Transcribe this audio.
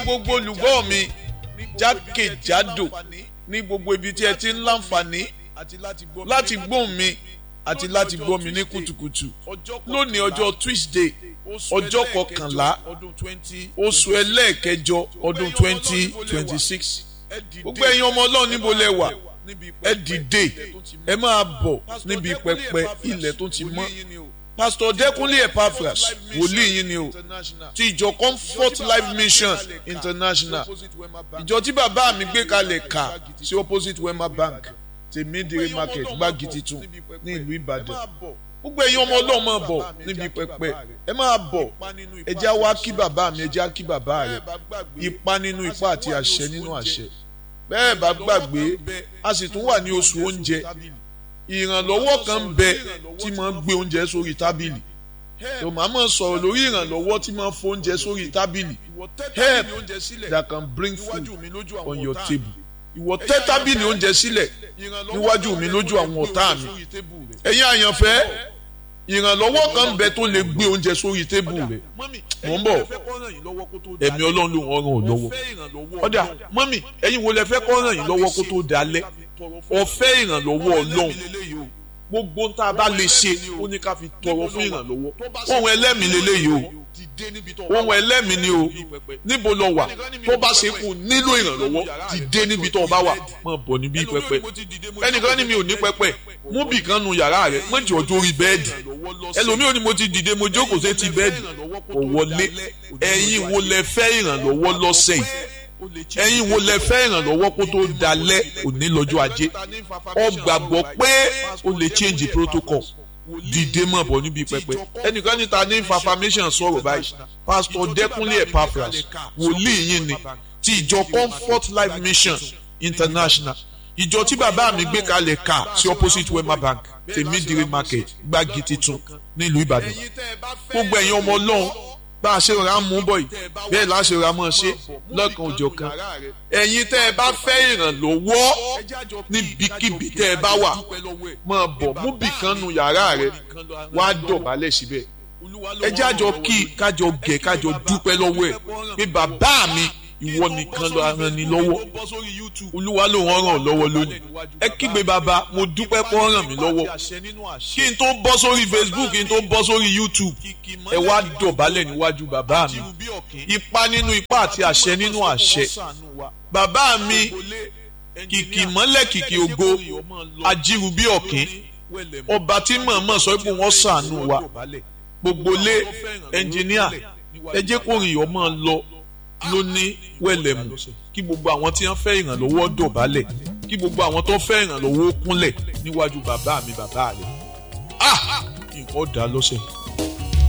gbogbo olùgbọ́ mi jákèjádò ní gbogbo ibi tí ẹ ti ń láǹfààní láti gbóhùn mi àti láti gbọ́ mi ní kùtùkùtù lónìí ọjọ́ Tuesday ọjọ́ kọkànlá oṣù ẹlẹ́ẹ̀kẹjọ ọdún twenty twenty six gbogbo ẹ̀yin ọmọ ọlọ́run níbo lẹ wà ẹ dìde ẹ máa bọ̀ níbi pẹpẹ ilẹ̀ tó ti mọ́ pastor Dẹ́kúnlé Epaphras wòlíì yín ni o ti ìjọ Comfort Life Mission International ìjọ tí bàbá mi gbé kalẹ̀ kà sí opposite Wema Bank tèmídìrí market gbági titun ní ìlú Ìbàdàn gbogbo ẹ̀yin ọmọ ọlọ́run máa bọ̀ níbi pẹpẹ ẹ máa bọ̀ ẹ jẹ́ wá kí bàbá mi ẹ jẹ́ kí bàbá rẹ ipa nínú ipa àti àṣẹ nínú àṣẹ bẹ́ẹ̀ bá gbàgbé a sì tún wà ní oṣù oúnjẹ ìrànlọ́wọ́ kan ń bẹ tí máa ń gbé oúnjẹ sórí tábìlì tó máa máa sọ̀rọ̀ lórí ìrànlọ́wọ́ tí máa ń fo oúnjẹ sórí tábìlì help that can bring food on your table ìwọ tẹ́ tábìlì oúnjẹ sílẹ̀ níwájú mi lójú àwọn ọ̀tá mi ẹ̀yin àyànfẹ́ ìrànlọ́wọ́ kan ń bẹ tó lè gbé oúnjẹ sórí tébù rẹ̀ mò ń bọ̀ ẹ̀mí ọlọ́run ló ń ràn ọ́ lọ́wọ́ ọ̀dà mọ́mì ẹ̀yin wo lẹ fẹ́ kọ́ ràn yín lọ́wọ́ kó tó dalẹ̀ ọ̀fẹ́ ìrànlọ́wọ́ ọlọ́run gbogbo ń tá a bá lè ṣe ó ní ká fi tọrọ fún ìrànlọ́wọ́ ohun ẹlẹ́mìí lélẹ́yìí o ohun ẹlẹ́mìí ni o níbo lọ wà tó bá ṣe kù nílò ìrànlọ́wọ́ dìde níbi tó o bá wà máa bọ̀ níbí pẹpẹ ẹnìkan ní mi ò ní pẹpẹ mú bì kan nu yàrá rẹ méjì ọjọ́ orí bẹ́ẹ̀dì ẹlòmíì ò ní mo ti dìde mo jókòó sí ti bẹ́ẹ̀dì kò wọlé ẹ̀yin wo lẹ fẹ́ ìrànlọ́wọ́ lọ́sẹ̀ yìí ẹ̀yin wo lẹ fẹ́ ìrànlọ́wọ́ kó tó dalẹ̀ òní lọ́jọ́ ajé ọ gbàgbọ́ pé o lè change protocol dìde mọ̀ bọ̀ níbi pẹpẹ ẹnìkan níta ní information sọ̀rọ̀ báyìí pastor Dẹ́kúnlé Epaphras wòlíì yín ni ti ìjọ Comfort Life Mission International ìjọ tí bàbá mi gbé kalẹ̀ ká sí opposite Wema Bank tèmídìrí market gbági titun nílùú Ìbàdàn gbogbo ẹ̀yin ọmọ Ọlọ́run bá a ṣe ra mú bọ̀ yìí bẹ́ẹ̀ la ṣe ra mọ́ ṣe lọ́kàn òjọ̀ kan ẹ̀yin tẹ́ ẹ bá fẹ́ ìrànlọ́wọ́ níbikíbi tẹ́ ẹ bá wà máa bọ̀ mú bì kan nu yàrá rẹ wá dọ̀bálẹ̀ síbẹ̀ ẹ jẹ́ àjọ kí kájọ gẹ̀ kájọ dúpẹ́ lọ́wọ́ ẹ̀ pé bàbá mi ìwọ nìkan ló ràn ní lọ́wọ́ olúwa ló ràn ràn lọ́wọ́ lónìí ẹ kígbe bàbá mo dúpẹ́ pé ó ràn mí lọ́wọ́ kí n tó bọ́ sórí Facebook kí n tó bọ́ sórí YouTube ẹ wá dọ̀bálẹ̀ níwájú bàbá mi ipa nínú ipa àti àṣẹ nínú àṣẹ bàbá mi kìkì mọ́lẹ̀ kìkì ògo ajírubí ọ̀kín ọba tí mọ̀ọ́mọ̀ sọ pé wọ́n ṣàánú wa gbogbo lé ẹnjìníà ẹ jẹ́ kó rìn yọ̀ mọ́ lọ ló ní wẹ̀lẹ̀mù kí gbogbo àwọn tí wọ́n fẹ́ ìrànlọ́wọ́ dọ̀bálẹ̀ kí gbogbo àwọn tó fẹ́ ìrànlọ́wọ́ kúnlẹ̀ níwájú bàbá mi bàbá rẹ̀ ah nǹkan dá lọ́sẹ̀.